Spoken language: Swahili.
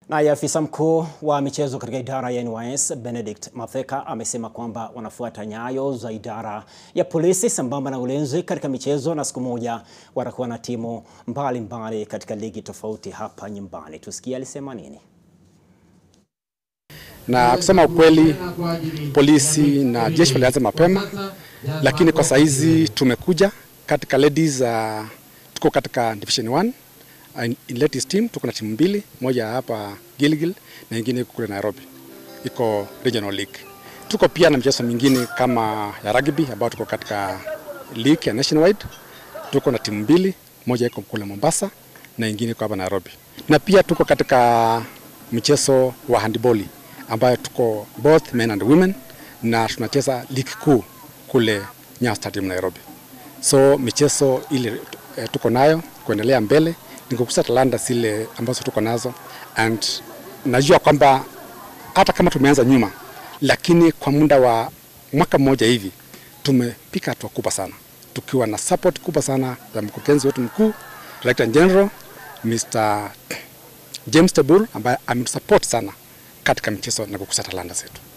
Naye afisa mkuu wa michezo katika idara ya NYS Benedict Matheka amesema kwamba wanafuata nyayo za idara ya polisi sambamba na ulinzi katika michezo, na siku moja watakuwa na timu mbalimbali mbali katika ligi tofauti hapa nyumbani. Tusikie alisema nini. Na kusema ukweli, polisi na jeshi walianza mapema, lakini kwa saizi tumekuja katika ladies, uh, tuko katika division 1 in ladies team tuko na timu mbili, moja hapa Gilgil na nyingine kule Nairobi, iko regional league. Tuko pia na michezo mingine kama ya rugby ambao tuko katika league ya nationwide. Tuko na timu mbili, moja iko kule Mombasa na nyingine iko hapa Nairobi, na pia tuko katika mchezo wa handball ambayo tuko both men and women, na tunacheza league kuu kule Nyayo Stadium Nairobi. So michezo ile eh, tuko nayo kuendelea mbele ni kukusa talanta zile ambazo tuko nazo, and najua kwamba hata kama tumeanza nyuma, lakini kwa muda wa mwaka mmoja hivi tumepika hatua kubwa sana, tukiwa na support kubwa sana ya mkurugenzi wetu mkuu Director General Mr. James Tebur ambaye ametusupport sana katika michezo na kukusa talanta zetu.